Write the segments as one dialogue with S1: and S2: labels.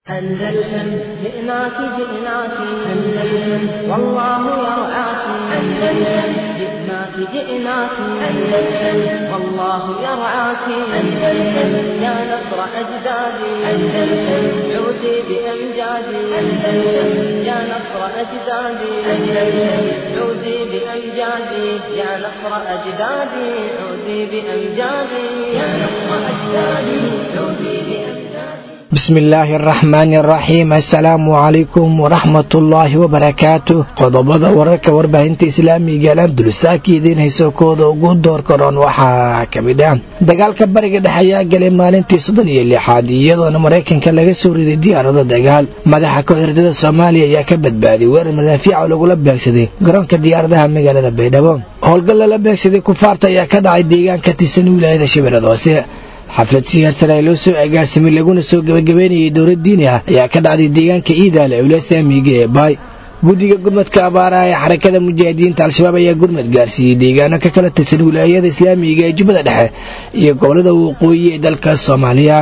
S1: أندلسن جئناك جئناك أندلسن والله يرعاك أندلسن جئناك جئناك أندلسن والله يرعاك أندلسن يا نصر أجدادي أندلسن عودي بأمجادي أندلسن يا نصر أجدادي أندلسن عودي بأمجادي يا نصر أجدادي عودي بأمجادي يا نصر أجدادي عودي بأمجادي
S2: bismi illaahi araxmaani araxiim assalaamu calaykum waraxmatullaahi wabarakaatu qodobada wararka warbaahinta islaamiga alandulusaaka idiin hayso kooda ugu door karoon waxaa ka mid ah dagaalka bariga dhexe ayaa galay maalintii soddon iyo lixaad iyadoona maraykanka laga soo riday diyaarado dagaal madaxa kooxdardada soomaaliya ayaa ka badbaaday weerar madaafiica lagula beegsaday garoonka diyaaradaha magaalada baydhabo howlgal lala beegsaday kufaarta ayaa ka dhacay deegaanka tirsan wilaayada shabeellada hoose xaflad siyaarsan loo soo agaasimay laguna soo gabagabeynayay dowlad diini ah ayaa ka dhacday deegaanka iidaale ulasaamiga ee baay guddiga gurmadka abaaraha ee xarakada mujaahidiinta al-shabaab ayaa gurmad gaarsiiyey deegaano ka kala tirsan wilaayada islaamiga ee jubbada dhexe iyo gobolada waqooyi ee dalka soomaaliya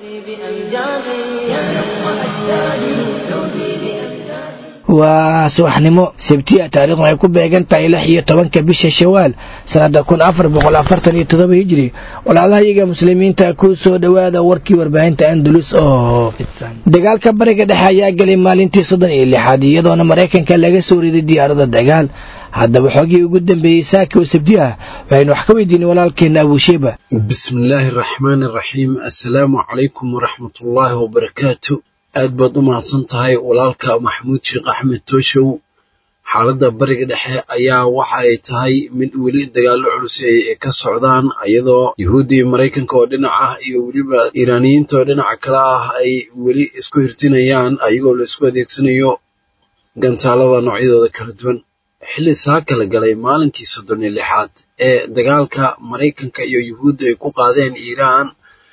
S2: waa subaxnimo sabtiya taariikhdu ay ku beegan tahay lix iyo tobanka bisha shawaal sanada kun afar boqol afartan iyo todoba hijri walaalahayaga muslimiinta ku soo dhowaada warkii warbaahinta andalus oo fidsan dagaalka bariga dhexe ayaa galay maalintii soddon iyo lixaad iyadoona maraykanka laga soo riday diyaarada dagaal haddaba xoogii ugu dambeeyey saaki oo sabti ah waxaynu wax ka weydiinay walaalkeena abuusheeba
S3: bismillaahi araxmaani araxiim assalaamu calaykum waraxmatullaahi wabarakaatu aad baad u mahadsan tahay walaalka maxamuud sheekh axmed tooshow xaaladda bariga dhexe ayaa waxa ay tahay mid weli dagaallo culus ay ka socdaan iyadoo yuhuuddii maraykanka oo dhinac ah iyo weliba iiraaniyiinta oo dhinaca kale ah ay weli isku hirtinayaan ayagoo la isku adeegsanayo gantaalada noocyadooda kala duwan xilli saa kala galay maalinkii soddon iyo lixaad ee dagaalka maraykanka iyo yuhuudda ay ku qaadeen iiraan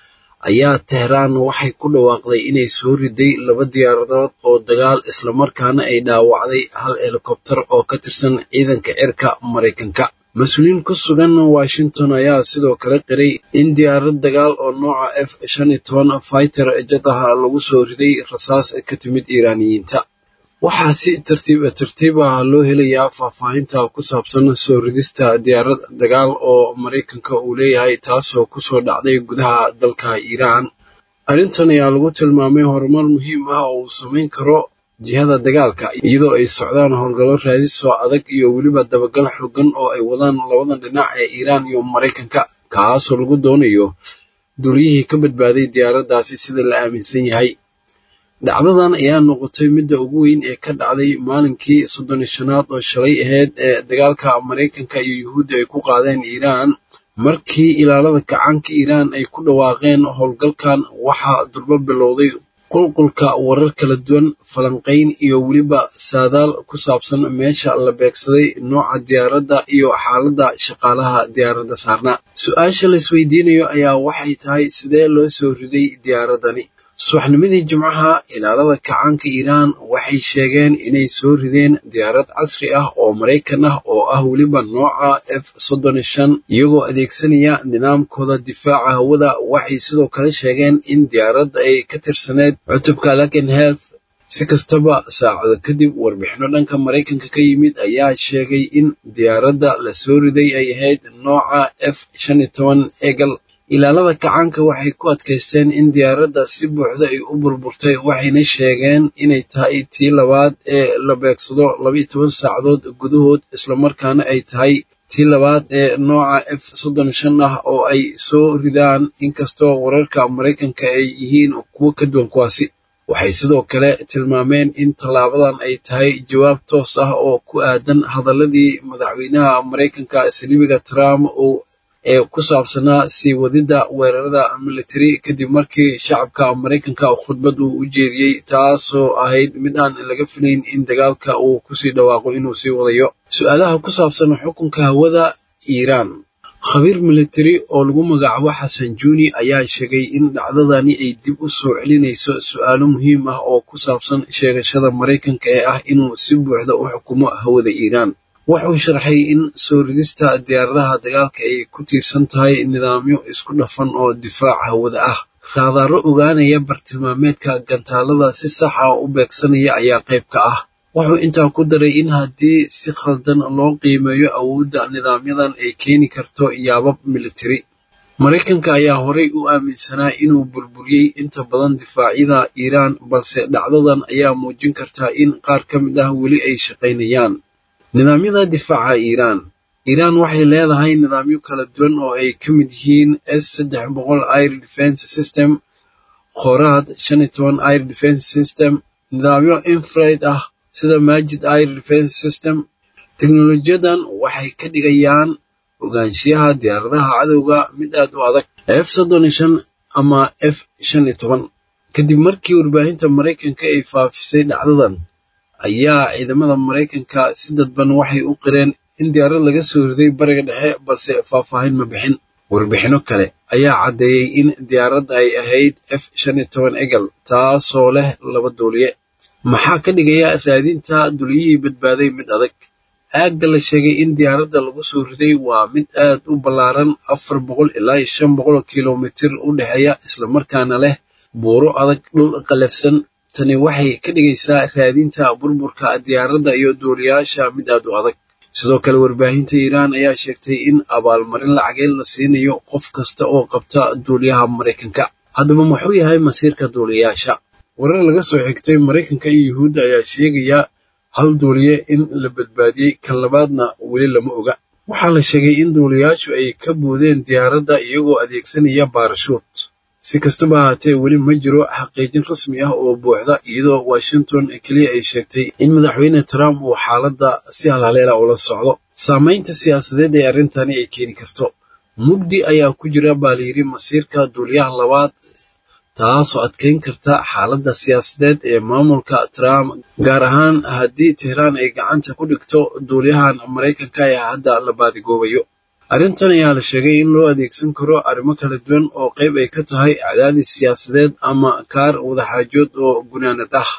S3: ayaa tehraan waxay ku dhawaaqday inay soo riday laba diyaaradood oo dagaal islamarkaana ay dhaawacday hal helikobtar oo ka tirsan ciidanka cirka maraykanka mas-uuliyiin ku sugan washington ayaa sidoo kale qiray in diyaarad dagaal oo nooca f shan iyo toban fighter jadaha lagu soo riday rasaas ka timid iiraaniyiinta waxaa si tartiib tartiib ah loo helayaa faahfaahinta ku saabsan soo ridista diyaarad dagaal oo maraykanka uu leeyahay taasoo kusoo dhacday gudaha dalka iiraan arrintan ayaa lagu tilmaamay horumar muhiim ah oo uu samayn karo jihada dagaalka iyadoo ay socdaan howlgallo raadisoo adag iyo weliba dabagal xooggan oo ay wadaan labadan dhinac ee iiraan iyo maraykanka kaasoo lagu doonayo duuliyihii ka badbaaday diyaaraddaasi sida la aaminsan yahay dhacdadan ayaa noqotay midda ugu weyn ee ka dhacday maalinkii soddon iyo shanaad oo shalay ahayd ee dagaalka maraykanka iyo yuhuudda ay ku qaadeen iiraan markii ilaalada kacaanka iiraan ay ku dhawaaqeen howlgalkan waxaa durbo bilowday qulqulka warar kala duwan falanqayn iyo weliba saadaal ku saabsan meesha la beegsaday nooca diyaaradda iyo xaaladda shaqaalaha diyaaradda saarnaa su-aasha laisweydiinayo ayaa waxay tahay sidee loo soo riday diyaaraddani subaxnimadii jimcaha ilaalada kacaanka iiraan waxay sheegeen inay soo rideen diyaarad casri ah oo maraykan ah oo ah weliba nooca f soddon iyo shan iyagoo adeegsanaya nidaamkooda difaaca hawada waxay sidoo kale sheegeen in diyaaradda ay ka tirsaneyd cutubka laken health si kastaba saacado kadib warbixino dhanka maraykanka ka yimid ayaa sheegay in diyaaradda la soo riday ay ahayd nooca f shan iyo toban egal ilaalada kacaanka waxay ku adkaysteen in diyaaradda si buuxda ay u burburtay waxayna sheegeen inay tahay tii labaad ee la beegsado labaiyo toban saacadood gudahood islamarkaana ay tahay tii labaad ee nooca f soddon shan ah oo ay soo ridaan inkastoo wararka maraykanka ay yihiin kuwo ka duwan kuwaasi waxay sidoo kale tilmaameen in tallaabadan ay tahay jawaab toos ah oo ku aadan hadaladii madaxweynaha maraykanka saliibiga trump uu ee ku saabsanaa sii wadidda weerarada military kadib markii shacabka maraykanka khudbad uu u jeediyey taasoo ahayd mid aan laga filayn in dagaalka uu kusii dhawaaqo inuu sii wadayo su-aalaha ku saabsan xukunka hawada iiraan khabiir military oo lagu magacaabo xasan juuni ayaa sheegay in dhacdadani ay dib u soo celinayso su-aalo muhiim ah oo ku saabsan sheegashada maraykanka ee ah inuu si buuxda u xukumo hawada iiraan wuxuu sharxay in soo ridista diyaaradaha dagaalka ay ku tiirsan tahay nidaamyo isku dhafan oo difaac hawada ah raadaaro ogaanaya bartilmaameedka gantaalada si sax ah u beegsanaya ayaa qayb ka ah wuxuu intaa ku daray in haddii si khaldan loo qiimeeyo awoodda nidaamyadan ay keeni karto yaabab militari maraykanka ayaa horay u aaminsanaa inuu burburiyey inta badan difaacyada iiraan balse dhacdadan ayaa muujin kartaa in qaar ka mid ah weli ay shaqaynayaan nidaamyada difaaca iiraan iiraan waxay leedahay nidaamyo kala duwan oo ay ka mid yihiin s saddex boqol air defense system khoraad shan iyo toban air defense system nidaamyo infraid ah sida majid air defense system teknolojiyadan waxay ka dhigayaan ogaanshiyaha diyaaradaha cadowga mid aad u adag f soddon iyo shan ama f shan iyo toban kadib markii warbaahinta maraykanka ay faafisay dhacdadan ayaa ciidamada maraykanka si dadban waxay u qireen in diyaarad laga soo riday bariga dhexe balse faahfaahin ma bixin warbixino kale ayaa caddeeyey in diyaaradda ay ahayd f shan iyo toban egal taasoo leh laba duuliye maxaa ka dhigaya raadinta duliyihii badbaaday mid adag aagga la sheegay in diyaaradda lagu soo riday waa mid aad u ballaaran afar boqol ilaa iyo shan boqol kilomitir u dhexeeya islamarkaana leh buuro adag dhul qalafsan tani waxay ka dhigaysaa raadinta burburka diyaaradda iyo duuliyaasha mid aad u adag sidoo kale warbaahinta iiraan ayaa sheegtay in abaalmarin lacageed la siinayo qof kasta oo qabta duuliyaha maraykanka haddaba muxuu yahay masiirka duuliyayaasha warar laga soo xigtay maraykanka iyo yuhuudda ayaa sheegaya hal duuliye in la badbaadiyey kan labaadna weli lama oga waxaa la sheegay in duuliyayaashu ay ka boodeen diyaaradda iyagoo adeegsanaya baarashuut si kastaba ahaatee weli ma jiro xaqiijin rasmi ah oo buuxda iyadoo washington keliya ay sheegtay in madaxweyne trump uu xaaladda si halhaleela ula socdo saamaynta siyaasadeed ee arrintani ay keeni karto mugdi ayaa ku jira baa layidhi masiirka duuliyaha labaad taasoo adkeyn karta xaaladda siyaasadeed ee maamulka trump gaar ahaan haddii tehraan ay gacanta ku dhigto duuliyahan maraykanka ee hadda la baadigoobayo arrintan ayaa la sheegay in loo adeegsan karo arrimo kala duwan oo qayb ay ka tahay cadaadis siyaasadeed ama kaar wadaxaajood oo gunaanad ah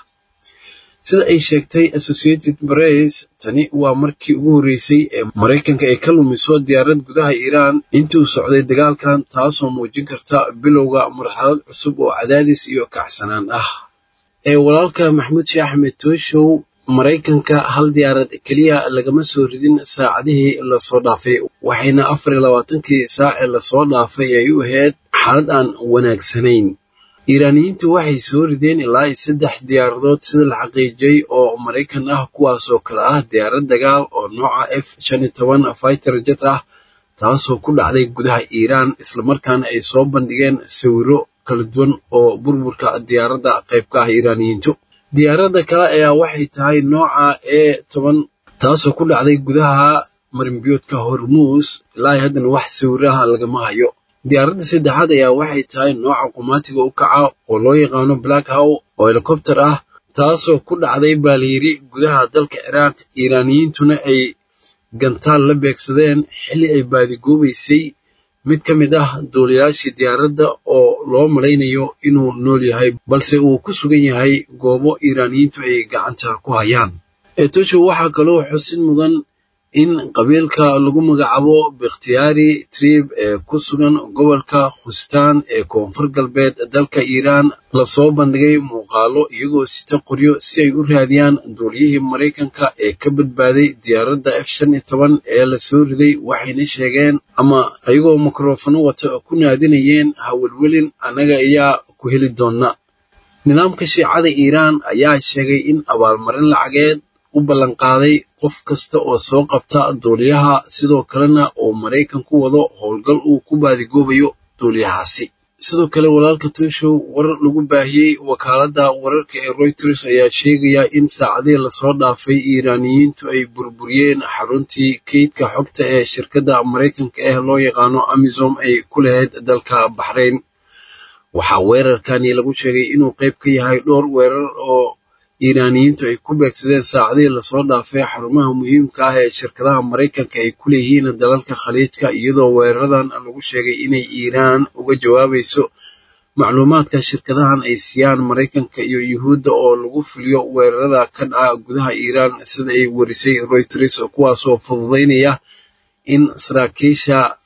S3: sida ay sheegtay associated press tani waa markii ugu horreysay ee maraykanka ay ka lumiso diyaarad gudaha iiraan intii uu socday dagaalkan taasoo muujin karta bilowga marxalad cusub oo cadaadis iyo kacsanaan ah ee walaalka maxamuud sheekh axmed tooshow maraykanka hal diyaarad keliya lagama soo ridin saacadihii lasoo dhaafay waxayna afar iyo labaatankii saace lasoo dhaafay ay u ahayd xaalad aan wanaagsanayn iiraaniyiintu waxay soo rideen ilaa iyo saddex diyaaradood sida la xaqiijiyey oo maraykan ah kuwaasoo kale ah diyaarad dagaal oo nooca f shan iyo toban fighter jet ah taasoo ku dhacday gudaha iiraan islamarkaana ay soo bandhigeen sawiro kala duwan oo burburka diyaaradda qayb ka ah iiraaniyiintu diyaaradda kale ayaa waxay tahay nooca e toban taasoo ku dhacday gudaha marinbiyoodka hormuus ilaa haddana wax sawiraha lagama hayo diyaaradda saddexaad ayaa waxay tahay nooca qumaatiga u kaca oo loo yaqaano black how oo helikobter ah taasoo ku dhacday baa layidhi gudaha dalka ciraaq iiraaniyiintuna ay gantaal la beegsadeen xilli ay baadigoobaysay mid ka mid ah duuliyaashii diyaaradda oo loo malaynayo inuu nool yahay balse uu ku sugan yahay goobo iiraaniyiintu ay gacanta ku hayaan etosho waxaa kaloo xusin mudan in qabiilka lagu magacaabo bikhtiyaari trib ee ku sugan gobolka khustaan ee koonfur galbeed dalka iiraan lasoo bandhigay muuqaalo iyagoo sita qoryo si ay u raadiyaan duuliyihii maraykanka ee ka badbaaday diyaaradda f shan iyo toban ee lasoo riday waxayna sheegeen ama iyagoo mikrofano wata ku naadinayeen hawelwelin annaga ayaa ku heli doona nidaamka shiicada iiraan ayaa sheegay in abaalmarin lacageed u ballanqaaday qof kasta oo soo qabta duuliyaha sidoo kalena uu maraykan ku wado howlgal uu ku baadigoobayo duuliyahaasi sidoo kale walaalka tooshow warar lagu baahiyey wakaaladda wararka ee reuters ayaa sheegaya in saacadihii lasoo dhaafay iiraaniyiintu ay burburiyeen xaruntii keydka xogta ee shirkadda maraykanka ah loo yaqaano amisom ay ku lahayd dalka baxrayn waxaa weerarkani lagu sheegay inuu qayb ka yahay dhowr weerar oo iiraaniyiintu ay ku beegsadeen saacadihii lasoo dhaafay xarumaha muhiimka ah ee shirkadaha maraykanka ay ku leeyihiin dalalka khaliijka iyadoo weeraradan lagu sheegay inay iiraan uga jawaabayso macluumaadka shirkadahan ay siiyaan maraykanka iyo yuhuudda oo lagu fuliyo weerarada ka dhaca gudaha iiraan sida ay warisay reuters kuwaasoo fududaynaya in saraakiisha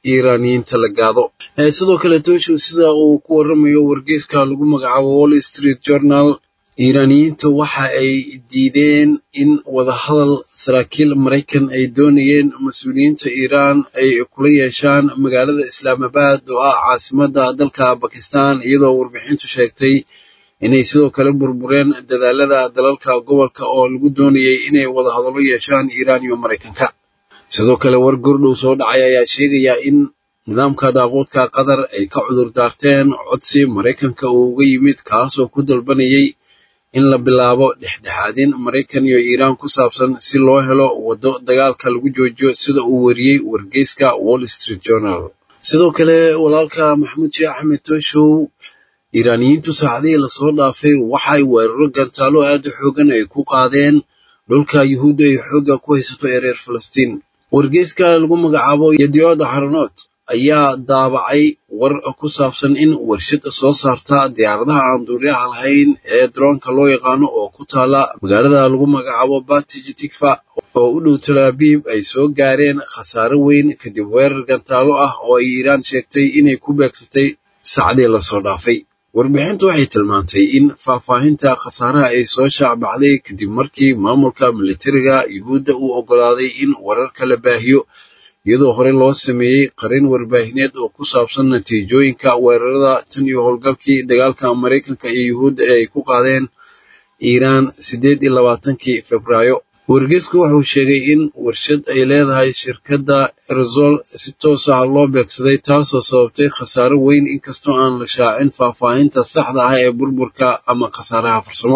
S3: iiraaniyiinta la gaado sidoo kale tooshow sida uu ku waramayo wargeyska lagu magacaabo wall street journal iiraaniyiintu waxa ay diideen in wadahadal saraakiil maraykan ay doonayeen mas-uuliyiinta iiraan ay kula yeeshaan magaalada islaamabad oo ah caasimadda dalka bakistan iyadoo warbixintu sheegtay inay sidoo kale burbureen dadaalada dalalka gobolka oo lagu doonayay inay wadahadallo yeeshaan iiraan iyo maraykanka sidoo kale war gordhow soo dhacay ayaa sheegaya in nidaamka daaquudka qatar ay ka cudur daarteen codsi maraykanka uu uga yimid kaasoo ku dalbanayay in la bilaabo dhexdhexaadin maraykan iyo iiraan ku saabsan si loo helo waddo dagaalka lagu joojiyo sida uu wariyey wargeyska wall street journal sidoo kale walaalka maxamuud sheekh axmed tooshow iiraaniyiintu saacadihii lasoo dhaafay waxay weeraro gantaalo aad u xoogan ay ku qaadeen dhulka yuhuudda ay xoogga ku haysato ee reer falastiin wargeyska lagu magacaabo yadioda haronoot ayaa daabacay war ku saabsan in warshad soo saarta diyaaradaha aan duuliyaha lahayn ee daroonka loo yaqaano oo ku taala magaalada lagu magacaabo batij tigfa oo u dhow talaabiib ay soo gaareen khasaare weyn kadib weerar gantaalo ah oo ay iiraan sheegtay inay ku beegsatay saacadii lasoo dhaafay warbixintu waxay tilmaantay in faahfaahinta khasaaraha ay soo shaacbacday kadib markii maamulka militariga yuhuudda uu oggolaaday in wararka la baahiyo iyadoo hore loo sameeyey qarin warbaahineed oo ku saabsan natiijooyinka weerarada tan iyo howlgalkii dagaalka maraykanka iyo yuhuudda ee ay ku qaadeen iiraan siddeed iyo labaatankii febraayo wargeysku wuxuu sheegay in warshad ay leedahay shirkadda erzol si toos ah loo beegsaday taasoo sababtay khasaaro weyn inkastoo aan la shaacin faahfaahinta saxda ah ee burburka ama khasaaraha farsamo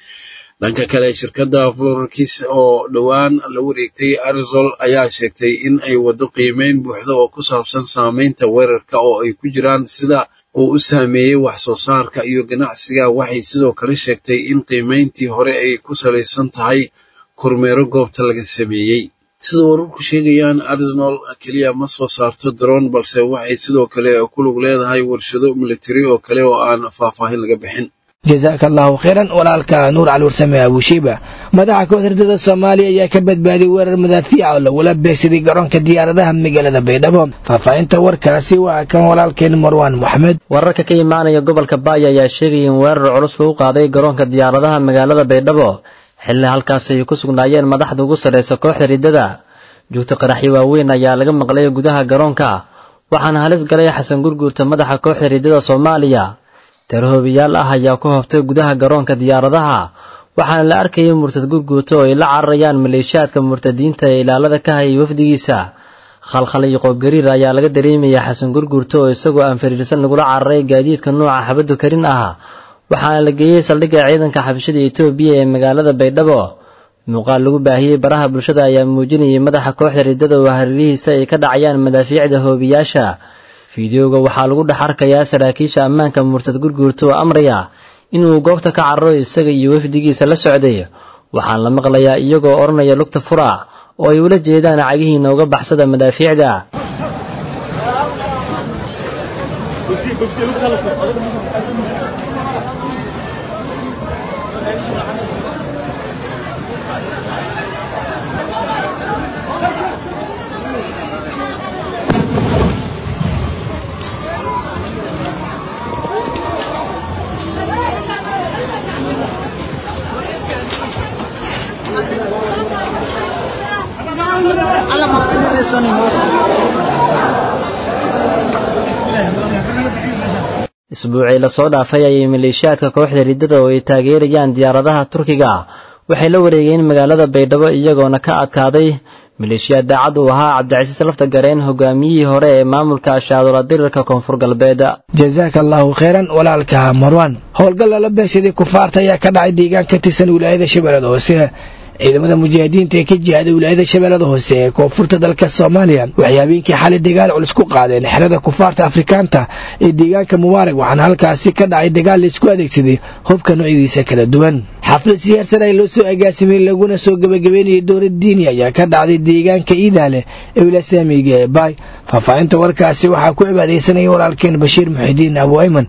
S3: dhanka kale shirkadda florkis oo dhowaan la wareegtay arizol ayaa sheegtay in ay waddo qiimeyn buuxda oo ku saabsan saameynta weerarka oo ay ku jiraan sida uu u saameeyey wax soo saarka iyo ganacsiga waxay sidoo kale sheegtay in qiimeyntii hore ay ku salaysan tahay kormeero goobta laga sameeyey sida wararku sheegayaan arsenal keliya ma soo saarto daroon balse waxay sidoo kale ku lug leedahay warshado militari oo kale oo aan faahfaahin laga bixin
S2: jasaaka allahu khayran walaalka nuur cali warsame abushiiba madaxa kooxda herdada soomaaliya ayaa ka badbaadiyey weerar madaafiica oo lagula beegsaday garoonka diyaaradaha magaalada baydhabo faahfaahinta warkaasi waa kan walaalkeen marwaan moxamed
S4: wararka ka imaanaya gobolka baaya ayaa sheegaya in weerar culus lagu qaaday garoonka diyaaradaha magaalada baydhabo xilli halkaas ay ku sugnaayeen madaxda ugu sarraysa kooxda riddada joogto qaraxyo waaweyn ayaa laga maqlay gudaha garoonka waxaana halis galay xasan gurguurta madaxa kooxda riddada soomaaliya tarhoobiyaal ah ayaa ku hobtay gudaha garoonka diyaaradaha waxaana la arkayay murtad gurguurta oo ay la cararayaan maleeshiyaadka murtadiinta ee ilaalada ka hayay wafdigiisa khalkhal iyo qoobgariir ayaa laga dareemaya xasan gurguurta oo isagoo aan fariirsan lagula cararay gaadiidka nuuca xabaddu karin ah waxaana la geeyey saldhigga ciidanka xabashada etoobiya ee magaalada baydhabo muuqaal lagu baahiyey baraha bulshada ayaa muujinayay madaxa kooxda riddada oo hareerihiisa ay ka dhacayaan madaafiicda hoobiyaasha fideoga waxaa lagu dhex arkayaa saraakiisha ammaanka murtad gurguurta oo amraya inuu goobta ka cararo isaga iyo wafdigiisa la socday waxaan la maqlayaa iyagoo odhanaya lugta fura oo ay ula jeedaan cagihiina uga baxsada madaafiicda isbuucii lasoo dhaafay ayay maleeshiyaadka kooxda riddada oo ay taageerayaan diyaaradaha turkiga waxay la wareegeen magaalada baydhabo iyagoona ka adkaaday maleeshiyaad daacad uu ahaa cabdicasiis lafta gareen hogaamiyihii hore ee maamulka ashaadola dirirka koonfur galbeed
S2: jasaaka allahu khayran walaalka marwan howlgal lala beegsaday kufaarta ayaa ka dhacay deegaan ka tirsan wilaayada shabeellada hoose ciidamada mujaahidiinta ee ka jihaaday wilaayada shabeellada hoose ee koonfurta dalka soomaaliya waxay habeenkii xalay dagaal culus ku qaadeen xerada kufaarta afrikaanta ee deegaanka mubaarag waxaana halkaasi ka dhacay dagaal laisku adeegsaday hubka noocyadiisa kala duwan xaflad siyaarsan ay loo soo agaasimay laguna soo gebagabeynayay dowlad diini ayaa ka dhacday deegaanka iidaale ee wilasaamiga ee baay faahfaahinta warkaasi waxaa ku cibaadaysanaya walaalkeen bashiir muxidiin abu ayman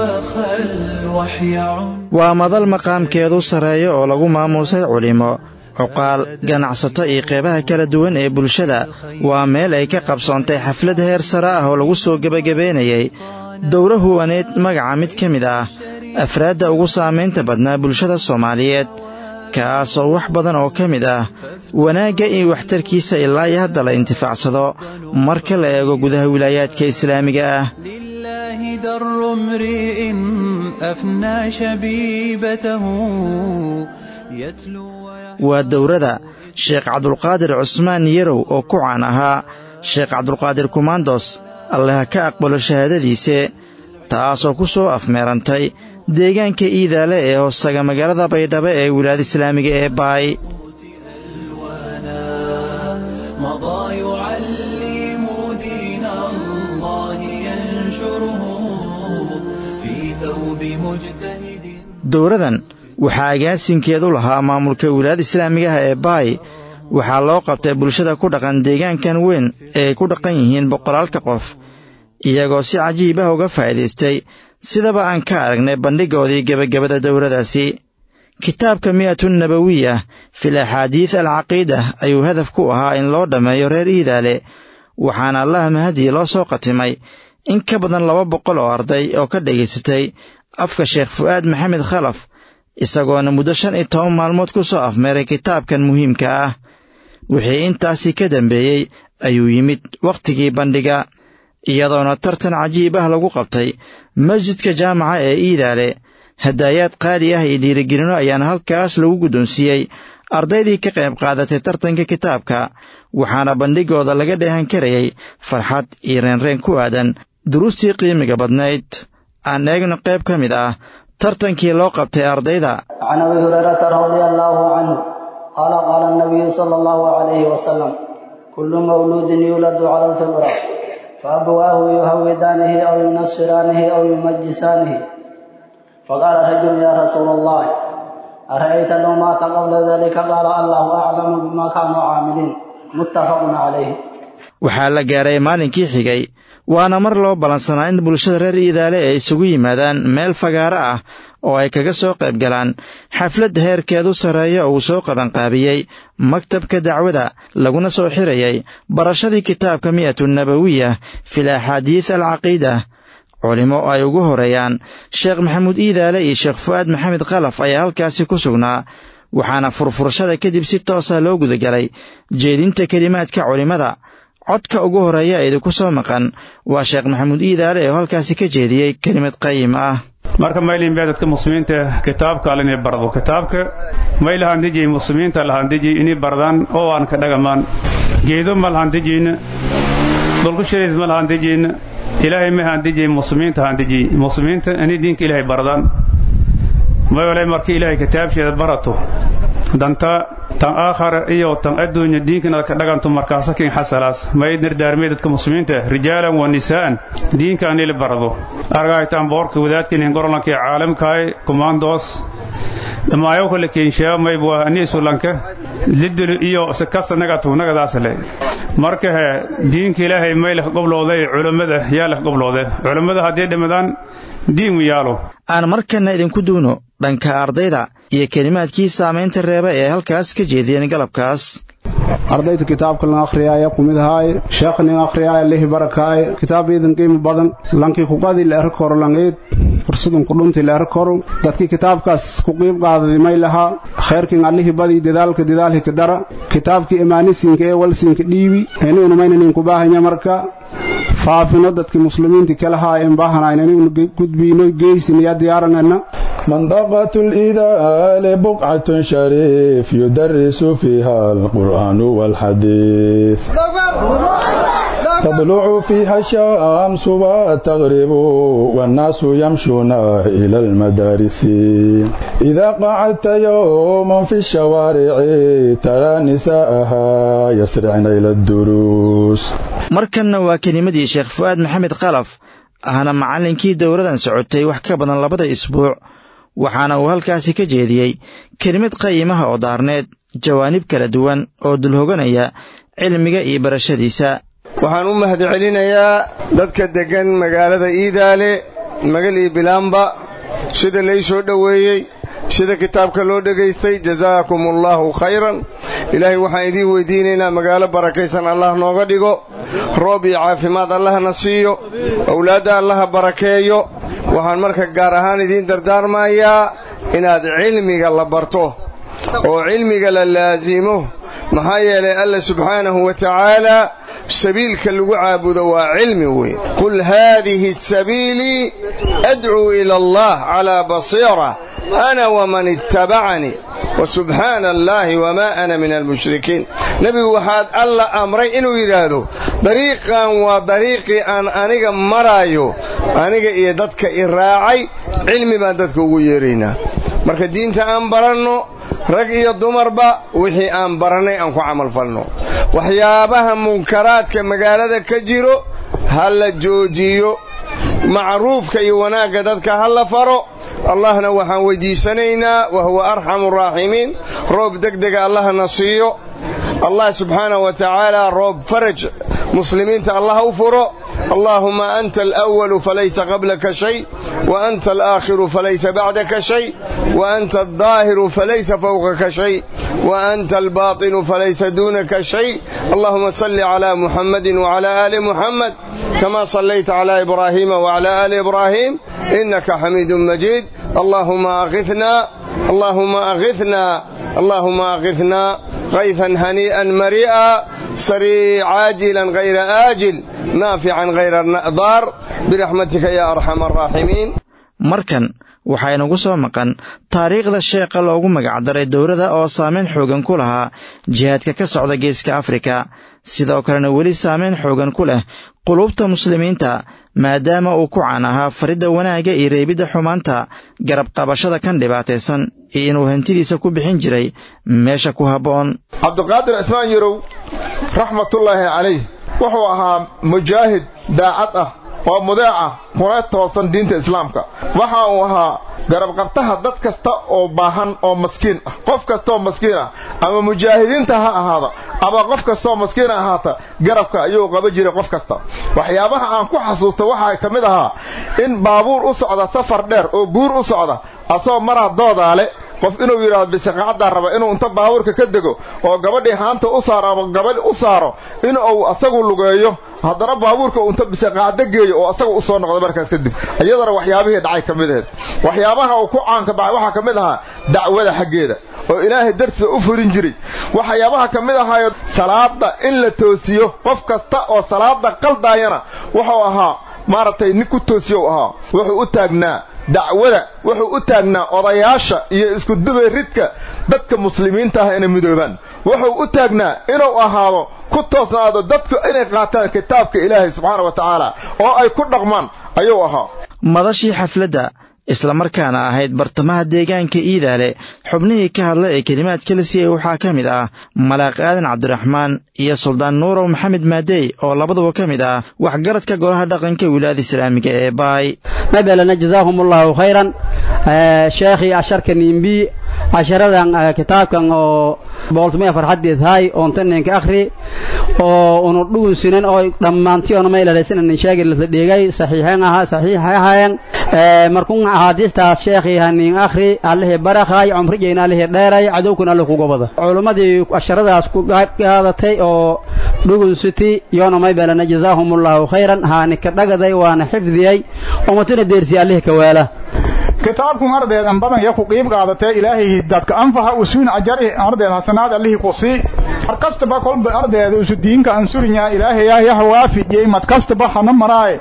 S5: waa madal maqaamkeedu sarreeyo oo lagu maamuusay culimo cuqaal ganacsato iyo qeybaha kala duwan ee bulshada waa meel ay ka qabsoontay xaflad heer sare ah oo lagu soo gebagabeynayay dowro huwaneed magaca mid ka mid ah afraadda ugu saamaynta badnaa bulshada soomaaliyeed kaasoo wax badan oo ka mid ah wanaagga iyo waxtarkiisa ilaa iyo hadda la intifaacsado marka la eego gudaha wilaayaadka islaamiga ah
S6: در امرئ أفنى شبيبته يتلو
S5: waa dowrada sheekh cabdulqaadir cusmaan yarow oo ku caan ahaa sheekh cabdulqaadir kumaandos allaha ka aqbalo shahaadadiise taasoo ku soo afmeerantay deegaanka iidaale ee hoostaga magaalada baydhabo ee wilaayada islaamiga ee baay
S6: مضى يعلم دين الله ينشره في ثوب مجتهد
S5: dowradan waxaa agaasinkeedu lahaa maamulka wilaayada islaamiga ah ee baay waxaa loo qabtay bulshada ku dhaqan deegaankan weyn ee ay ku dhaqan yihiin boqolaalka qof iyagoo si cajiib ah uga faa'iidaystay sidaba aan ka aragnay bandhigoodii gebagabada dowradaasi kitaabka mi'atun nabawiya fil axaadiid alcaqiida ayuu hadaf ku ahaa in loo dhammeeyo reer iidaale waxaana allaha mahadii loo soo qatimay in ka badan laba boqol oo arday oo ka dhegaysatay afka sheekh fu'aad maxamed khalaf isagoona muddo shan iyo toban maalmood ku soo afmeeray kitaabkan muhiimka ah wixii intaasii ka dambeeyey ayuu yimid wakhtigii bandhiga iyadoona tartan cajiib ah lagu qabtay masjidka jaamaca ee iidaale hadaayaad qaali ah iyo dhiirigelino ayaana halkaas lagu guddoonsiiyey ardaydii ka qayb qaadatay tartanka kitaabka waxaana bandhigooda laga dheehan karayay farxad iyo reenreen ku aadan duruustii qiimiga badnayd aan eegno qayb ka mid ah tartankii loo qabtay ardayda
S7: can abi hurayrata radia allaahu canhu qaala qaala nabiyu sala allahu calayhi wasalam kullu mawluudin yuuladu cala alfitra faabawaahu yuhawidaanihi aw yunasiraanihi aw yumajisaanihi faqaala rajulu ya rasuula allahi ara'ayta low maata qabla dalika qaala allahu aclamu bima kaanuu caamiliin muttafaqun calayhi
S5: waxaa la gaaray maalinkii xigay waana mar loo ballansanaa in bulshada reer iidaale ay isugu yimaadaan meel fagaaro ah oo ay kaga soo qayb galaan xaflad heerkeedu sarreeya oo uu soo qabanqaabiyey maktabka dacwada laguna soo xirayay barashadii kitaabka mi'atu nabawiya fil axaadiid alcaqiida culimo ay ugu horeeyaan sheekh maxamuud iidaale iyo sheekh fu'aad maxamed khalaf ayaa halkaasi ku sugnaa waxaana furfurashada kadib si toosa loo gudagalay jeedinta kelimaadka culimmada codka ugu horeeya ee idinku soo maqan waa sheekh maxamuud iidaale oo halkaasi ka jeediyey kelimad qayim ah
S8: marka maylin baa dadka muslimiinta kitaabka al inay bardo kitaabka may lahandijay muslimiinta lahandijay inay bardaan oo aan ka dhagamaan geedo ma lahandijayna dhulku shariis ma lahandijayna ilaahay ma handijay muslimiinta handijay muslimiinta inay diinka ilaahay bardaan may walay markii ilaahay kitaabsheeda barato danta tan aakhara iyo tan adduunya diinkana ka dhaganto markaasa kin xasalaas may dardaarmay dadka muslimiinta rijaalan wa nisaa'an diinka anila barado argaytaan boorka wadaadkinin gorolanka caalamkaay commandos dhamaayo kale keenshaa may bua ani sulanka lidul iyo sakasta nagatu nagadaasle marka he diinka ilaahay may leh goblooday culammada yaa leh goblooday culammada haddii dhimadaan diin u yaalo
S5: aan markanna idinku duuno dhanka ardayda iyo kelimaadkii saamaynta reeba ee halkaas ka jeediyeen galabkaas
S9: ardayda kitaabka lan akhriyaaya kumid ahaay sheekh nin akhriyaaya lihi barakaay kitaab iidan qiimo badan lankii kuqadii la eri koro langeed fursadun kudhuntii la eri koro dadkii kitaabkaas ku qiib qaadadi may lahaa khayrkin allihii badii dadaalka dadaalhika dara kitaabkii imaanisiinka ee walsiinka dhiibi inuuna maynanin kubaahanya marka faafino dadkii muslimiintii kalahaa en baahanayn inaynu gudbiino geysiniya diyaaranayna
S10: منطقة الإذال بقعة شريف يدرس فيها القرآن والحديث تطلع فيها الشمس وتغرب والناس يمشون إلى المدارس إذا قعدت يوما في الشوارع ترى نساءها يسرعن إلى الدروس
S5: markanna waa kelimadii sheekh fu'aad maxamed khalaf ahna macallinkii dowladan socotay wax ka badan labada isbuuc waxaana uu halkaasi ka jeediyey kelimad qayimaha oo daarneed jawaanib kala duwan oo dulhoganaya cilmiga iyo barashadiisa
S11: waxaan u mahadcelinayaa dadka deggan magaalada iidaale magal iyo bilaamba sida lay soo dhoweeyey sida kitaabka loo dhegaystay jazaakum allaahu khayran ilaahay waxaan idiin weydiinaynaa magaalo barakaysan allah nooga dhigo roob iyo caafimaad allahna siiyo owlaadda allaha barakeeyo waxaan marka gaar ahaan idiin dardaarmayaa inaad cilmiga la barto oo cilmiga la laasimo maxaa yeelay alla subxaanahu wa tacaala sabiilka lagu caabudo waa cilmi weyn qul haadihi sabiilii adcuu ila allah calaa basiira ana waman ittabacanii wasubxaana allaahi wamaa ana min almushrikiin nebigu waxaad alla amray inuu yidhaahdo dariiqan waa dariiqii aan aniga maraayo aniga iyo dadka i raacay cilmi baan dadka ugu yeeraynaa marka diinta aan baranno rag iyo dumarba wixii aan barannay aan ku camalfalno waxyaabaha munkaraadka magaalada ka jiro ha la joojiyo macruufka iyo wanaagga dadka ha la faro allahna waxaan weydiisanaynaa wa huwa arxamu araaximiin roob degdega allahna siiyo allah subxaanahu wa tacaala roob faraj muslimiinta allah u furo allaahuma anta alأwalu falaysa qablaka shay wa anta alaakhiru falaysa bacdaka shay wa anta aldaahiru falaysa fawqaka shay wa anta albaatinu falaysa duunaka shay allahuma salli cala muxammadin wacala aali muxamed kama sallayta cala ibraahiima wacala aali ibraahiim inaka xamiidun majiid allahuma aghithna allahuma aghithna allahuma aghithna غيثا هنيئا مريئا سريع عاجلا غير آجل نافعا غير ضار برحمتك يا أرحم الراحمين
S5: markan waxaa inagu soo maqan taariikhda sheekha loogu magacdaray dowladda oo saameyn xoogan ku lahaa jihaadka ka socda geeska afrika sidoo kalena weli saameyn xoogan ku leh qulubta muslimiinta maadaama uu ku caan ahaa faridda wanaagga iyo reebidda xumaanta garab qabashada kan dhibaataysan iyo inuu hantidiisa ku bixin jiray meesha ku habboon
S12: cabdiqaadir cismaan yarow raxmatullaahi calayh wuxuu ahaa mujaahid daacad ah oo mudeeca kuna toosan diinta islaamka waxa uu ahaa garabqabtaha dad kasta oo baahan oo maskiin ah qof kastaoo maskiin ah ama mujaahidiinta ha ahaada ama qof kastaoo maskiin ahaata garabka ayuu qaba jiray qof kasta waxyaabaha aan ku xasuusta waxaa ka mid ahaa in baabuur u socda safar dheer oo buur u socda asagoo maraa doodaale qof inuu yidhahdo bisiqacaddaa raba inuu inta baabuurka ka dego oo gabadhii haanta u saaro ama gabadh u saaro in uu asagu lugeeyo haddana baabuurka uu inta bisiqacdo geeyo oo asagu u soo noqdo markaas kadib iyadana waxyaabihii dhacay ka mid ahayd waxyaabaha uu ku caanka baxay waxaa ka mid ahaa dacwada xaggeeda oo ilaahay dartiisa u furin jiray waxyaabaha ka mid ahaayo salaada in la toosiyo qof kasta oo salaada qaldaayana wuxuu ahaa maaragtay nin ku toosiyow ahaa wuxuu u taagnaa dacwada wuxuu u taagnaa odayaasha iyo iskudubay ridka dadka muslimiinta ah inay midoobaan wuxuu u taagnaa inuu ahaado ku toosnaado dadku inay qaataan kitaabka ilaahay subxaana wa tacaala oo ay ku dhaqmaan ayuu ahaa
S5: madashii xafladda islamarkaana ahayd bartamaha deegaanka iidaale xubnihii ka hadla ee kelimaadka la siiyey waxaa ka mid ah malaaq aadan cabdiraxmaan iyo suldaan nuurow maxamed maadey oo labaduba ka mid ah waxgaradka golaha dhaqanka wilaayada islaamiga ee baay
S13: mabelana jazaahum allahu khayran sheekhii asharka nimbi casharadan kitaabkan oo booltumaya farxaddeed hay oontaninka akhri oo unu dhugun sinan oo dhammaantiyoona maylalaysanan sheegi lasa dhigay saxiixan aha saxiixay ahaayeen markun axaadiistaas sheekhii hanin akhri allihii barakhay cumrigeyna allihii dheeray cadowkuna alle kuga bada culimmadii casharadaas ku qaadatay oo dhugun siti yoona maybelana jazaahumullahu khayran haani ka dhagaday waana xifdiyey ummatuna deersiya allihii ka waala
S14: kitaabkun ardeed an badan ya ku qiib qaadatee ilaahay dadka anfaha usuun ajari ardeed hasanaad allihii ku sii mar kastaba kolba ardeed usu diinka ansurinya ilaahay yah waafijiyey mad kastaba hana maraaye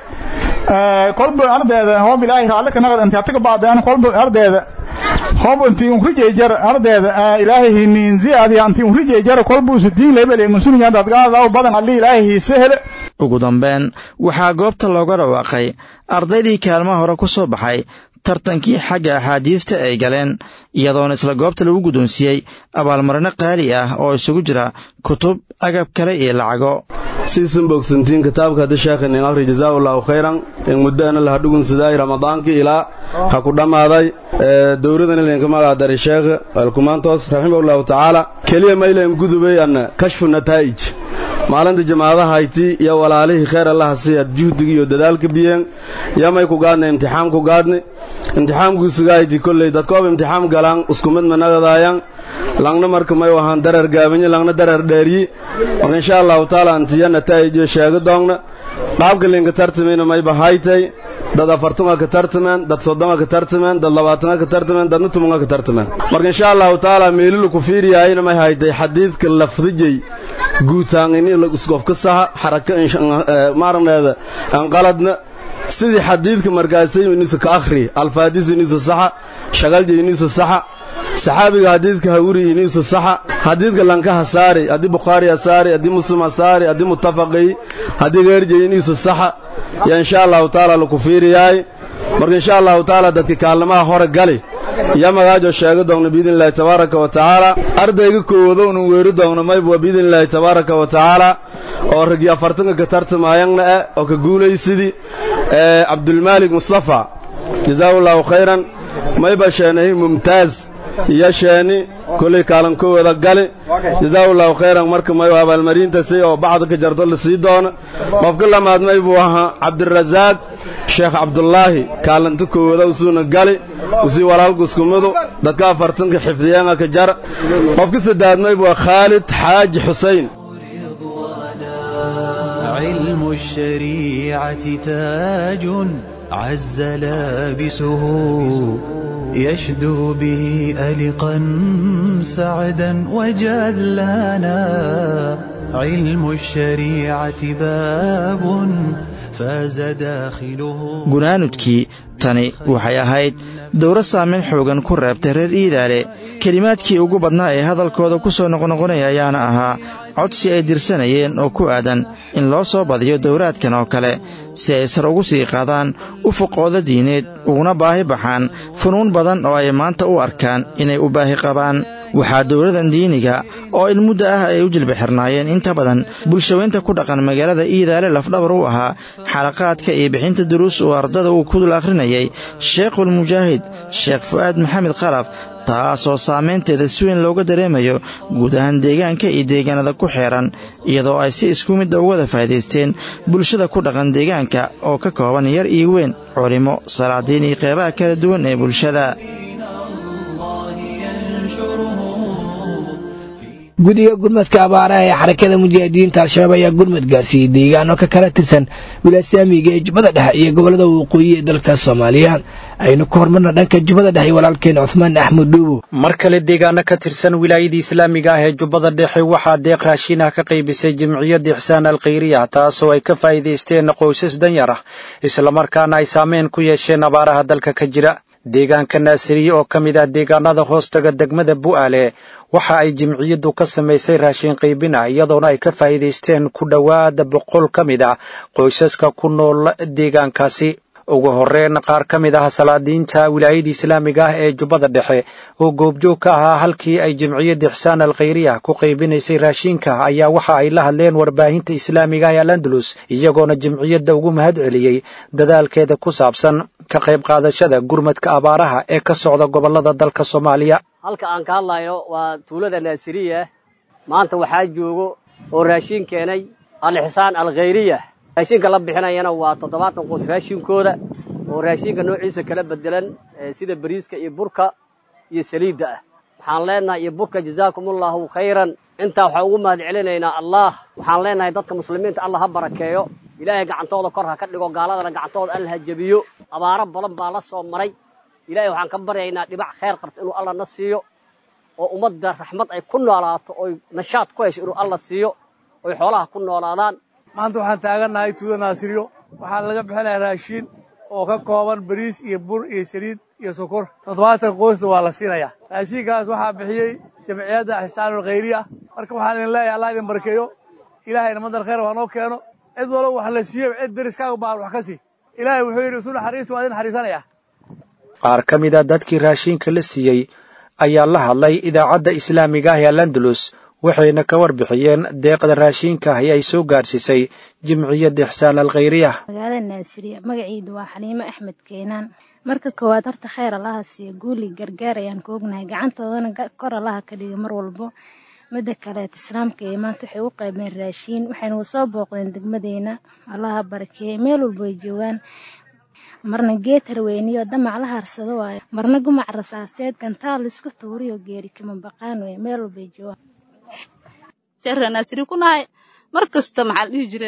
S14: kolba ardeeda hoob ilaahay raalle ka naqad inta ataga baadaan kolba ardeeda hoob intii un rijeejar ardeeda ilaahay hiniin ziyaadi anti un rijeejar kolba usu diin lebele ansurinya dadgaada badan alli ilaahay hiise hele
S5: ugu dambeyn waxaa goobta looga dhawaaqay ardaydii kaalmaha hore ku soo baxay tartankii xagga axaadiista ay galeen iyadoona isla goobta lagu guddoonsiiyey abaalmarino qaali ah oo isugu jira kutub agab kale iyo lacago
S15: siisan bogsantiin kitaabka hadda sheekhin in akhri jazaa'ullahu khayran in muddaana laha dhugun sidaay ramadaankii ilaa ha ku dhammaaday dowladan ilinka magaadari sheekh alkumaantoos raximahullahu tacaala keliya maylan gudubay anna kashfu nataa'ij maalinta jamaadaha hayti iyo walaalihii khayr allaha siyaad juhdiga iyo dadaalka biyeen yamay ku gaadna imtixaan ku gaadni imtixaamkuu sugahayti kolley dadkoob imtixaam galaan isku mid managadaayaan langna marka may wahaan darar gaabanyi langna darar dheeryi marka insha allahu taala antiya nataa'ijo sheega doogna qaabka linka tartamayna may bahaytay dad afartunga ka tartameen dad soddonga ka tartameen dad labaatanga ka tartameen dadna tumunga ka tartameen marka insha allahu taala meelilu ku fiiriyaayna may haytay xadiidka lafdijay guutaan ini isgofka saha xaraka maaragneeda anqaladna sidii xadiidka markaasay inuusa ka akhri alfaadis inuusa saxa shagalja inuusa saxa saxaabiga xadiidka hawri inuusa saxa xadiidka lanka hasaari haddii bukhaari hasaari haddii muslim hasaari haddii muttafaqi haddii geerjay inuusa saxa yaa insha allahu taala laku fiiriyaay marka insha allahu taala dadka kaalmaha hore gali yaa magaajo sheega doogna biidn illaahi tabaaraka wa tacaala ardayga koowado unu weeri doogna mayba biidn illaahi tabaaraka wa tacaala oo ragii afartanka ka tartamaayangna ah oo ka guulaysidii cabdulmaalik mustafa jazaahu allahu khayran mayba sheenahi mumtaaz iyo sheeni kolley kaalankowada gali jazaahu allahu khayran marka mayu abaalmarintasay oo bacda ka jarto la sii doono qofka lamaad may buu ahaa cabdirasaaq sheekh cabdulaahi kaalinta koowada usuuna gali usii walaalku iskumadu dadka afartanka xifdiyaanga ka jar qofka saddeaad may buu khaalid xaaji xusayn
S6: علم الشريعة تاج عز لابسه يشدو به ألقا سعدا وجلانا علم الشريعة باب فاز داخله
S5: gunaanudkii tani waxay ahayd dowro saameyn xoogan ku reebtay reer iidaale kelimaadkii ugu badnaa ee hadalkooda ku soo noqnoqonaya ayaana ahaa codsi ay dirsanayeen oo ku aadan in loo soo badiyo dowraadkan oo kale si ay sar ugu sii qaadaan ufuqooda diineed uguna baahi baxaan funuun badan oo ay maanta u arkaan inay u baahi qabaan waxaa dowladan diiniga oo in muddo ah ay u jilba xirnaayeen inta badan bulshaweynta ku dhaqan magaalada iidaale lafdhabar u ahaa xalaqaadka iyo bixinta duruus uu ardada uu ku dul akhrinayay sheekhulmujaahid sheekh fu'aad maxamed khalaf taasoo saamaynteeda si weyn looga dareemayo guud ahaan deegaanka iyo deegaanada ku xeeran iyadoo ay si isku midda uga wada faa'idaysteen bulshada ku dhaqan deegaanka oo ka kooban yar iyo weyn culimo salaadiin iyo qeybaha kala duwan ee bulshada
S2: guddiga gurmadka abaaraha ee xarakada mujaahidiinta al-shabaab ayaa gurmad gaarsiiyey deegaano ka kala tirsan wilasaamiga ee jubbada dhexe iyo gobollada waqooyi ee dalka soomaaliya aynu ku hormarna dhanka jubbada dhexe iyo walaalkeen cuhmaan axmed dhuubo
S16: mar kale deegaano ka tirsan wilaayadii islaamiga ah ee jubbada dhexe waxaa deeq raashin ah ka qaybisay jimciyadda ixsaan alkhayriya taasoo ay ka faa'iidaysteen qoysas danyar ah islamarkaana ay saameyn ku yeesheen abaaraha dalka ka jira deegaanka naasiriye oo ka mid ah deegaanada hoostaga degmada bu'aale waxa ay jimciyaddu ka samaysay raashin qaybin ah iyadoona ay ka faa'iidaysteen ku dhowaada boqol ka mid ah qoysaska ku nool deegaankaasi ugu horreyn qaar ka mid ah salaadiinta wilaayada islaamiga ah ee jubbada dhexe oo goobjoog ka ahaa halkii ay jimciyadda ixsaan alkhayriya ku qaybinaysay raashinka ayaa waxa ay la hadleen warbaahinta islaamiga ee al andalus iyagoona jimciyadda ugu mahad celiyey dadaalkeeda ku saabsan ka qayb qaadashada gurmadka abaaraha ee ka socda gobollada dalka soomaaliya
S17: halka aan ka hadlayno waa tuulada naasiriya maanta waxaa joogo oo raashin keenay al-ixsaan alkhayriya raashinka la bixinayana waa toddobaatan qoys raashinkooda oo raashinka noociisa kala bedelan sida bariiska iyo burka iyo saliidda ah waxaan leenahay iyo burka jazaakumullahu khayran intaa waxaan ugu mahad celinaynaa allah waxaan leenahay dadka muslimiinta allah ha barakeeyo ilaahay gacantooda kor ha ka dhigo gaaladana gacantooda alla ha jebiyo abaaro badan baa la soo maray ilaahay waxaan ka baryaynaa dhibac khayr qabta inuu alla na siiyo oo ummadda raxmad ay ku noolaato oy nashaad ku hesho inuu alla siiyo oy xoolaha ku noolaadaan
S18: maanta waxaan taagannahay tuuda naasiriyo waxaa laga bixinayaa raashiin oo ka kooban bariis iyo bur iyo saliid iyo sokor toddobaatan qoysna waa la siinayaa raashiinkaas waxaa bixiyey jamciyadda ixsaanul khayriya marka waxaan idin leeyahay allah idin barkeeyo ilaahayna madal khayr waa noo keeno cid walba wax la siiyo cid deriskaaga baan wax ka sii ilaahay wuxuu yidhi isu naxariista waa idin naxariisanaya
S16: qaar ka mid a dadkii raashinka la siiyey ayaa la hadlay idaacadda islaamiga ah ee alandalus waxayna ka warbixiyeen deeqda raashinka ah ee ay soo gaarsiisay jimciyadda ixsaan alkhayriya
S19: magaalada naasiriya magaciidu waa xaliimo axmed keenaan marka koowaad horta khayr allaha siiya guuli gargaar ayaan ka ognahay gacantoodana kor allaha ka dhiga mar walbo midda kaleet islaamka ee maanta waxay u qaybeen raashiin waxayna soo booqdeen degmadeena allaha barakeeyey meel walbo ay joogaan marna geed harweyniyo damac la harsado waayo marna gumac rasaaseed gantaal laisku tuuriyo geeri kama baqaan wey meel walbay joogaan
S20: naasiri ku nahay mar kasta maxaa la dhihi jire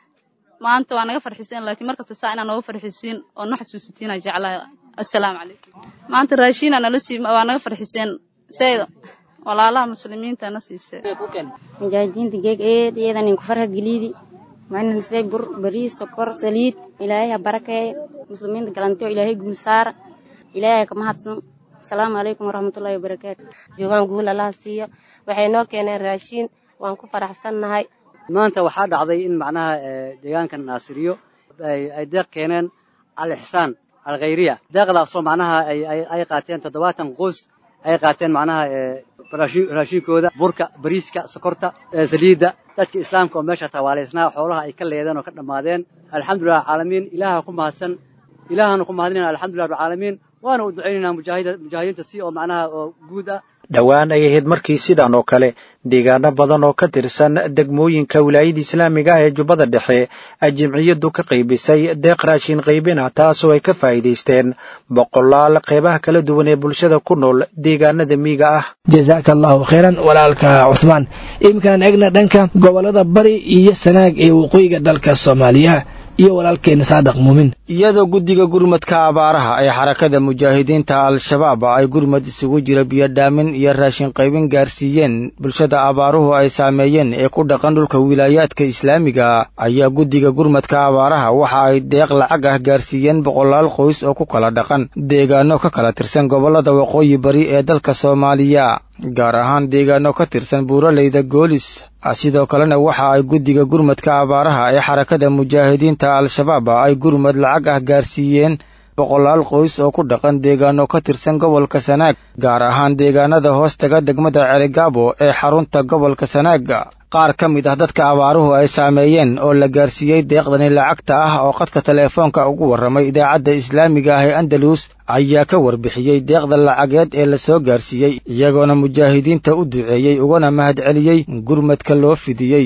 S20: maanta waa naga farxiseen laakiin mar kasta saa inaa nooga farxisiin oo no xasuusitiina jeclahay assalaamu calaykum maanta raashiina nala sii waa naga farxiseen sayda walaalaha muslimiinta na siisee
S21: mujaahidiinta geeg eed iyadan inku farha geliidi waxayna lisay bur bariis sokor saliid ilaahay ha barakeeyo muslimiinta galantiyo ilaahay guulsaara ilaahay ka mahadsan asalaamu calaykum waraxmatullaahi wabarakaatu
S22: joogaan guul allaha siiyo waxay noo keeneen raashiin waan ku faraxsannahay
S23: maanta waxaa dhacday in macnaha deegaanka naasiriyo ay deeq keeneen al ixsaan alkhayriya deeqdaasoo macnaha ay qaateen toddobaatan qoys ay qaateen macnaha raashiinkooda burka bariiska sokorta saliidda dadka islaamka oo meesha tawaalaysnaa xoolaha ay ka leedeen oo ka dhammaadeen alxamdulilah caalamiin ilaaha ku mahadsan ilaahana ku mahadinayna alxamdulilah rabbilcaalamiin waana u ducaynaynaa mujaahidiinta si oo macnaha oo guud ah
S16: dhowaan ay ahayd markii sidan oo kale deegaano badan oo ka tirsan degmooyinka wilaayada islaamiga ah ee jubbada dhexe ay jimciyaddu ka qaybisay deeq raashin qaybina taasoo ay ka faa'iidaysteen boqolaal qeybaha kala duwan ee bulshada ku nool deegaanada miiga ah
S2: jazaaka allahu khayran walaalka cuhmaan iminkaan eegna dhanka gobolada bari iyo sanaag ee waqooyiga dalka soomaaliya iyo walaalkeena saadaq muumin
S5: iyadoo guddiga gurmadka abaaraha ee xarakada mujaahidiinta al-shabaab ay gurmad isugu jira biyodhaamin iyo raashin qaybin gaarsiiyeen bulshada abaaruhu ay saameeyeen ee ku dhaqan dhulka wilaayaadka islaamiga ayaa guddiga gurmadka abaaraha waxa ay deeq lacag ah gaarsiiyeen boqolaal qoys oo ku kala dhaqan deegaano ka kala tirsan gobollada waqooyi bari ee dalka soomaaliya gaar ahaan deegaano ka tirsan buuraleyda goolis sidoo kalena waxa ay guddiga gurmadka abaaraha ee xarakada mujaahidiinta al-shabaab ay gurmad lacag ah gaarsiiyeen boqolaal qoys oo ku dhaqan deegaano ka tirsan gobolka sanaag gaar ahaan deegaanada hoostaga degmada celigaabo ee xarunta gobolka sanaag qaar ka mid ah dadka abaaruhu ay saameeyeen oo la gaarsiiyey deeqdani lacagta ah oo qadka teleefoonka ugu warramay idaacadda islaamiga ah ee andalus ayaa ka warbixiyey deeqda lacageed ee la soo gaarsiiyey iyagoona mujaahidiinta u duceeyey ugana mahad celiyey gurmadka loo fidiyey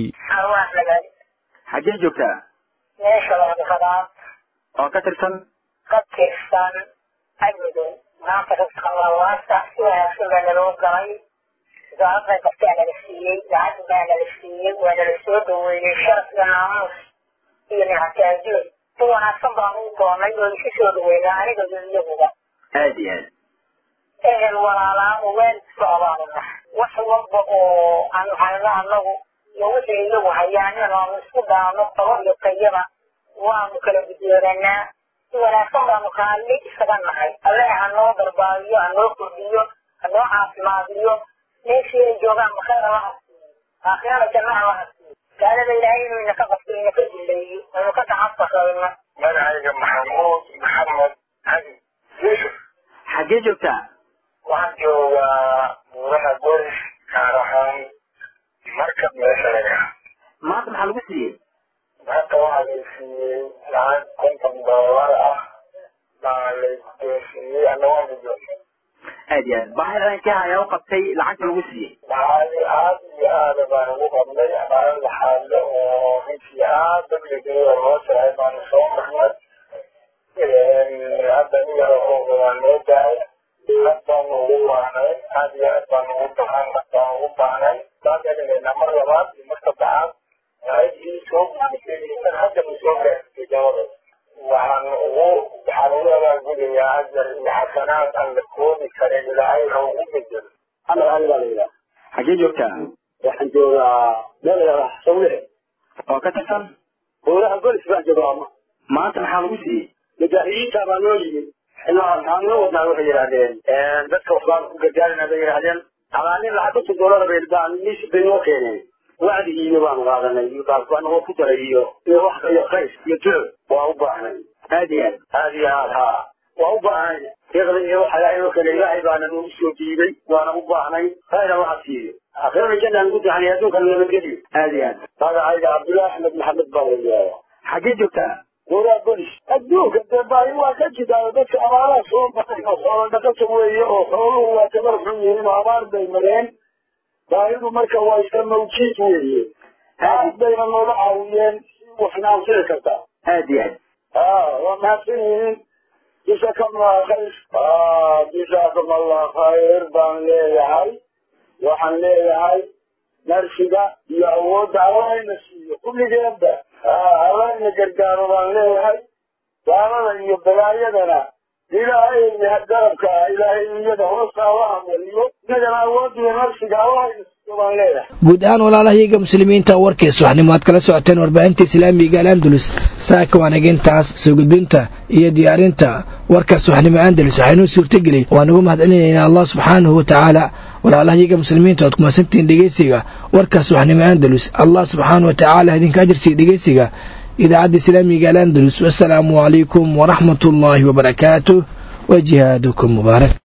S24: xaggee joogtaa
S25: meesha laadhaqadaad
S24: oo ka tirsan
S25: ka tirsan amnigow maanta dadka lawaasta si wanaagsan baa naloo galay wasaaradda kartaa nala siiyey lacag baa nala siiyey waa nala soo dhaweeyey sharaf iyo naamuus iyo nictaajood si wanaagsan baan u doonay oo isu soo dhaweynaa aniga iyo iyaguba
S24: aad iyo aad
S25: ehel walaalaa weel socdaanuna wax walba oo aan hayno annagu iyo wixii iyagu hayaan inaanu isku daano qabo iyo tayada waanu kala gudooranaa si wanaagsan baanu kaalli isaga nahay alle hanoo barbaabiyo hanoo kordhiyo hanoo caafimaadiyo meeshii ay joogaan makayr allaha aakhirada jannaha allaha gaalada ilaahay inuu inaka qabto inaka dileeyo aynu ka tacafaqayno
S24: magacayga maxamuud maxamed cali yusuf xaggee joogtaa
S25: waxaan joogaa buuraha goris gaar ahaan markab meesha laga
S24: maanta maxaa lagu siiyey
S25: maanta waxaa la siiyey lacag konton doolar ah baa la guddoonsiiyey ana waan guddoonsiiyey
S24: aad iyo aad baahida inkee ayaa u qabtay lacagta lagu siiyey
S25: baahadi aad iyo aada baan ugu qabnay abaaro laxaadle oo runtii aad dabligeeda loo saaray baanu soo marnay hadda in yaro ooga waa noo daaya aad baanu ugu baahnay aad iyo aad baanu ugu baahan baan ugu baahnay baan elinayna mar labaad iyo mar saddexaad lacagtii soo gudisay hadda ma soo gaartay dabada waxaan ugu waxaan ugu abaalgudayaa ajar iyo xasanaad aan la koobi karin ilaahay ha ugu bedelo
S24: amar ali baa layidhaha xaggee joogtaa
S25: waxaan joogaa meel layidhahda sawire
S24: oo ka tirsan
S25: buuraha golis baan joogaa
S24: maanta maxaa lagu siiyey
S25: mujaahidiinta baa noo yimid waxaan noo wadnaa waxay yidhahdeen dadka waxbaan ku gargaarina bay yidhahdeen abaanin lacag konton doolar bay baan mis bay noo keeneen wacdigiina baanu qaadanay iyo baanagoo ku daray iyo iyo wax iyo qays iyo tiro waa u baahnay
S24: aad iyo aad
S25: aad iyo aad haa waa u baahnay deeqda iyo waxa ilaahay oo kale ilaahay baana nagu soo diiday waana u baahnay khayra waxa siiyo aakhirada jannaan ku taxnay adduunkan nabadgeliyo
S24: aad iyo aad
S25: magacayga cabdullaahi axmed maxamed baa la yidhahdaa
S24: xaggee joogtaa
S25: buuraa bolis adduunka dee baahi waa ka jidaa dadka abaaraha soo baxay oo xoola dhaqata weeye oo xooluhu waa tabar xun yihiin oo abaar bay mareen baahidu marka waa iska mawjiid weeye aad bayna noola caawiyeen waxna anfici kartaa
S24: aad iyo aad
S25: aa waa mahadsan yihiin
S1: جزاكم الله خير آه جزاكم الله خير بان leeyahay waxaan leeyahay narsiga iyo awoodda allahayna siiyo kulligeedba allahayna gargaaro baan leeyahay gaalada iyo balaayadana ilaahay garabka ilaahay iyada hoosta allaha mariyo inagana awoodda iyo narsiga allahayna siiyo baan leeyahay
S2: guud ahaan walaalahayaga muslimiinta warkiis waxnimo aad kala socoteen warbaahinta islaamiga al'andalus saaka waanagintaas soo gudbinta iyo diyaarinta warkaas waxnimo andalus waxaynuu suurtageliyey waan ugu mahadcelinaynaa allah subxaanahu watacaala walaalahayaga muslimiinta oad kumasantihiin dhegeysiga warkaas waxnimo andalus allah subxaanahu watacaala idinka ajirsiiya dhegeysiga idaacadda islaamiga al'andalus wasalaamu calaykum waraxmat ullaahi wabarakaatuh wa jihaadukum mubaarak